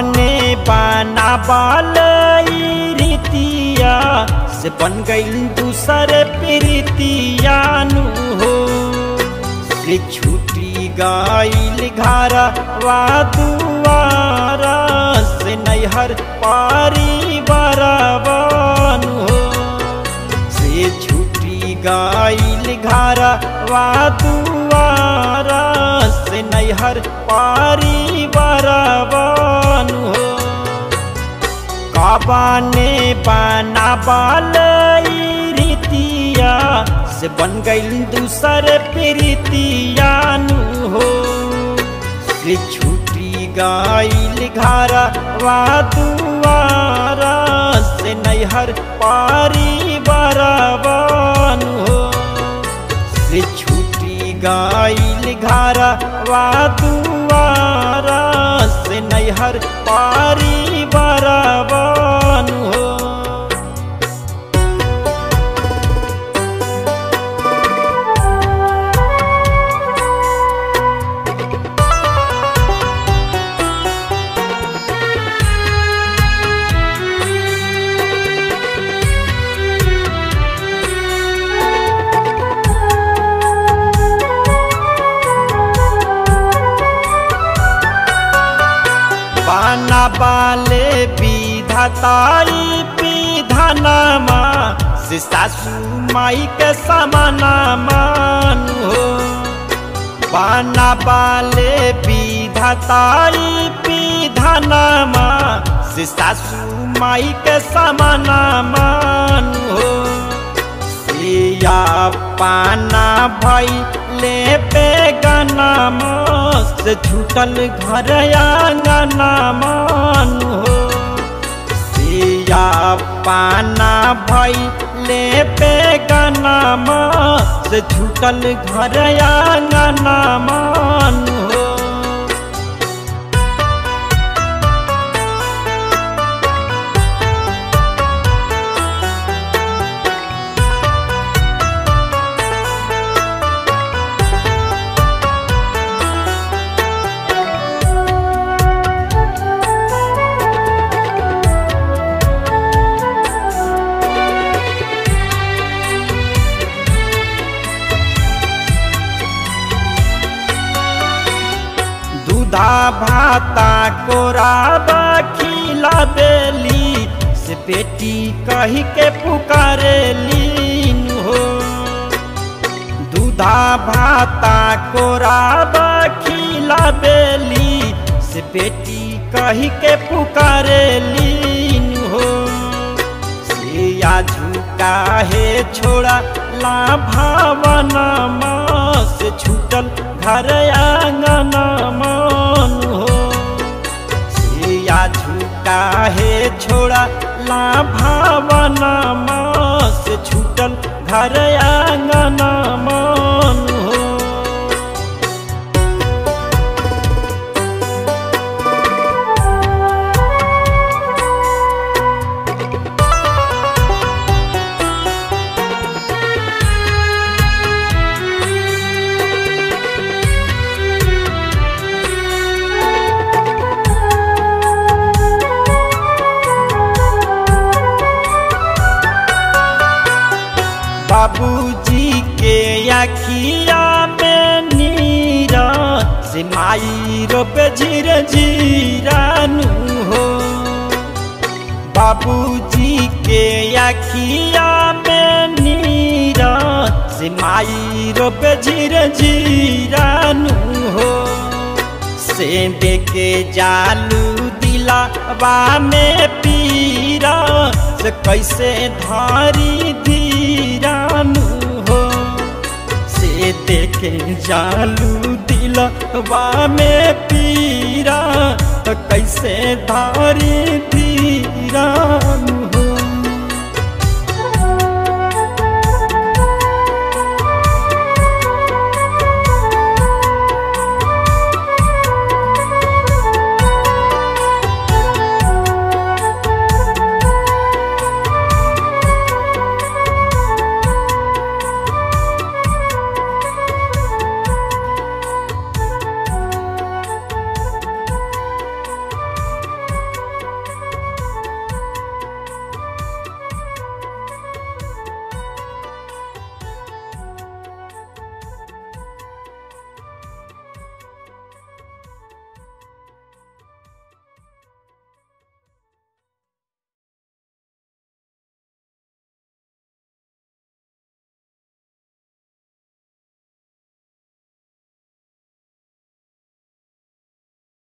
बाने बाना बाल रीतिया से बन गईल दूसर प्रीतिया नु हो से छूटी गईल घरा वा दुआरा से नैहर पारी बराबान हो से छूटी गईल घरा वा दुआरा से नैहर पारी बराबान हो काबाने बाना बाल रीतिया से बन गईल दूसर प्रीतिया नु हो से छूटी गईल घरा वा दुआरा से नैहर पारी बराबान हो से छूटी गईल घरा वा दुआरा से नैहर पारी बराबान हो बाना बाले विधाताई विधानमा से सासू माई के समाना मान हो बाना बाले विधाताई विधानमा से सासू माई के समाना मान हो सिया पाना भई ले पे गाना मस्त छूटल घर आंगना मान हो सिया पाना भई ले पे गाना मस्त छूटल घर आंगना मान हो दूधा भाता कोराबा खिला बेली से बेटी कही के पुकारेली हो दूधा भाता कोराबा खिला बेली से बेटी कही के पुकारेली हो सिया झुका है छोड़ा ला भावना से छूटल घर आंगना मान हो सिया झुका है छोड़ा ला भावना से छूटल घर आंगना मान हो बाबूजी के अखिया में नीरा से माई रोप झीर झीरानू हो बाबूजी के अखिया में नीरा से माई रोप झीर झीरानू हो से देके जालू दिला बा में पीरा से कैसे धारी धीरानू हो से देखे जालू दिलवा में पीरा तो कैसे धारी धीरानू हो